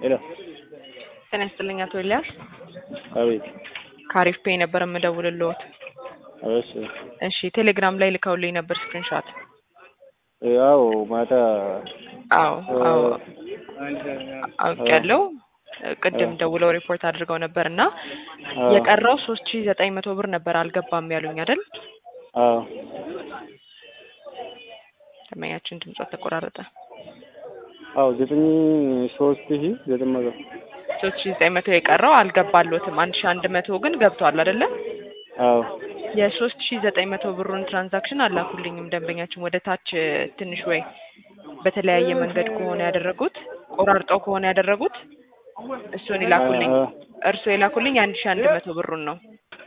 ሄሎ ጤና ይስጥልኝ አቶ ኤልያስ። አቤት። ከአሪፍ ፔይ ነበር የምደውልልዎት። እሺ እሺ ቴሌግራም ላይ ልከውልኝ ነበር ስክሪንሾት። ያው ማታ አዎ አዎ አውቄያለሁ። ቅድም ደውለው ሪፖርት አድርገው ነበር እና አዎ የቀረው ሶስት ሺ ዘጠኝ መቶ ብር ነበር አልገባም ያሉኝ አይደል? አዎ ደንበኛችን ድምጿ ተቆራረጠ። አዎ ዘጠኝ ሶስት ሺ ዘጠኝ መቶ ሶስት ሺ ዘጠኝ መቶ የቀረው አልገባሎትም። አንድ ሺ አንድ መቶ ግን ገብቷል አይደለ? አዎ የሶስት ሺ ዘጠኝ መቶ ብሩን ትራንዛክሽን አላኩልኝም ደንበኛችን ወደ ታች ትንሽ ወይ በተለያየ መንገድ ከሆነ ያደረጉት ቆራርጠው ከሆነ ያደረጉት እሱን ይላኩልኝ። አ- እርሱ የላኩልኝ አንድ ሺ አንድ መቶ ብሩን ነው።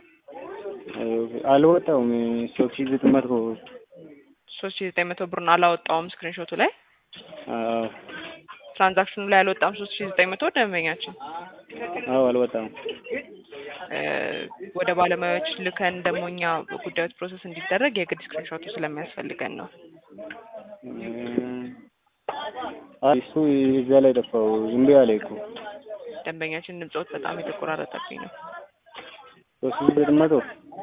አልወጣውም ሶስት ሺ ዘጠኝ መቶ ሶስት ሺ ዘጠኝ መቶ ብሩን አላወጣውም ስክሪንሾቱ ላይ አዎ ትራንዛክሽኑ ላይ አልወጣም። ሶስት ሺ ዘጠኝ መቶ ደንበኛችን አዎ አልወጣም እ ወደ ባለሙያዎች ልከን ደግሞ እኛ ጉዳዮች ፕሮሰስ እንዲደረግ የግድ ስክሪንሾቱ ስለሚያስፈልገን ነው። አይ እሱ እዛ ላይ ጠፋው እምቢ አለ እኮ ደንበኛችን ድምፆት በጣም የተቆራረጠብኝ ነው። ሶስት ሺ ዘጠኝ መቶ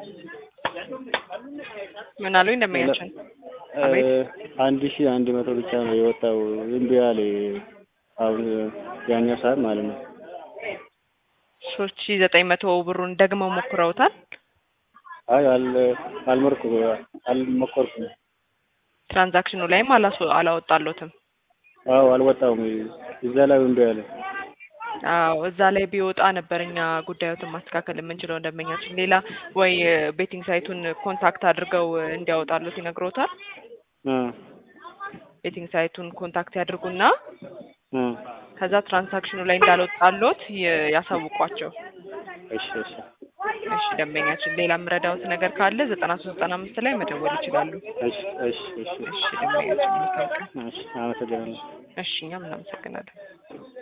ምን አሉኝ ደንበኛችን? አቤት። አንድ ሺ አንድ መቶ ብቻ ነው የወጣው እምቢ አለ አሁን ያኛው ሰዓት ማለት ነው ሶስት ሺ ዘጠኝ መቶ ብሩን ደግመው ሞክረውታል። አይ አል አልሞርኩ አልሞከርኩም ትራንዛክሽኑ ላይም አላስ- አላወጣሎትም። አዎ አልወጣውም እዛ ላይ እምቢ አለ አዎ እዛ ላይ ቢወጣ ነበር እኛ ጉዳዮትን ማስተካከል የምንችለው። ደንበኛችን ሌላ ወይ ቤቲንግ ሳይቱን ኮንታክት አድርገው እንዲያወጣሉት ይነግሮታል። አ ቤቲንግ ሳይቱን ኮንታክት ያድርጉና አ ከዛ ትራንዛክሽኑ ላይ እንዳልወጣሎት ይ- ያሳውቋቸው። እሺ እሺ እሺ ደንበኛችን ሌላ የምረዳውት ነገር ካለ ዘጠና ሶስት ዘጠና አምስት ላይ መደወል ይችላሉ። እሺ እሺ እሺ እሺ ደንበኛችን መልካም ቀን። እሺ አመሰግናለሁ እሺ እኛም እናመሰግናለን።